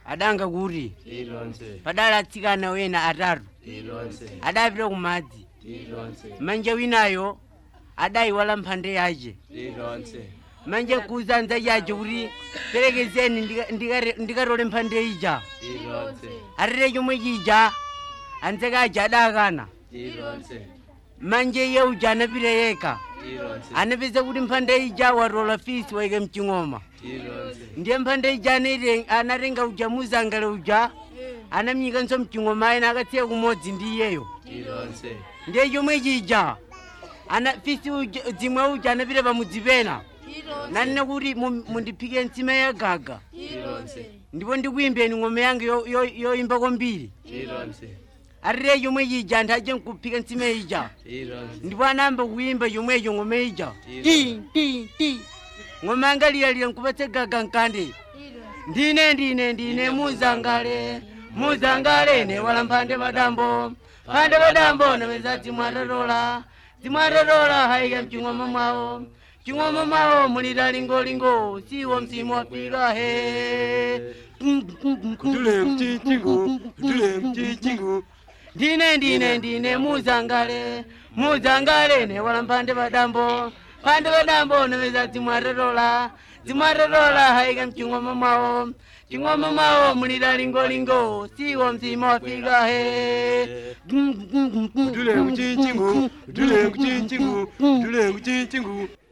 adanga kuti ilonse padali atsikana wena atatu ilonse adapita kumadzi ilonse manje winayo adayiwala mphande yace ilonse manje kuza anzace ace kuti perekezeni ndika- ndikare- ndikatole mphande ija ilonse atete chomwe chija anzake ace adakana ilonse manje iye uja anapita yekha ilonse anapeza kuti mphande ija watola fisi waike mching'oma ilonse ndiye mphande ija anaite- anatenga uja muzangale uja anamnyikanso mching'oma ayena akatsiya kumodzi ndi iyeyo ilonse ndiye chomwe chija ana fisi uja- dzimwe uja anapita pamudzi pena nanene kuti mu- mundiphike nsima ya gaga ilonse ndipo ndikuyimbeni ng'ome yange yo- yo- yoyimba kwambiri ilonse atite chomwe chija anthu aje nkuphika nsima ija ilonse ndipo anayamba kuyimba chomwecho ng'ome ija Ilonse. ti ti ti ng'ome anga liyalira nkupatse gaga nkande ndine ndine ndine muzangale muzangale ne wala mphande padambo phande padambo napeza dzimwatatola dzimwatatola haika mching'oma mwawo ching'oma mwawo mulira lingolingo siwo msimu wafika he kutule mchinjingu kutule mchinjingu ndine ndine ndine muzangale muzangale ne wala mphande padambo phande padambo napeza dzimwatatola dzimwatatola haika mching'oma mwawo ching'oma mwawo mulira lingolingo siwo msimu wafika he kutule mchinjingu kutule mchinjingu kutule mchinjingu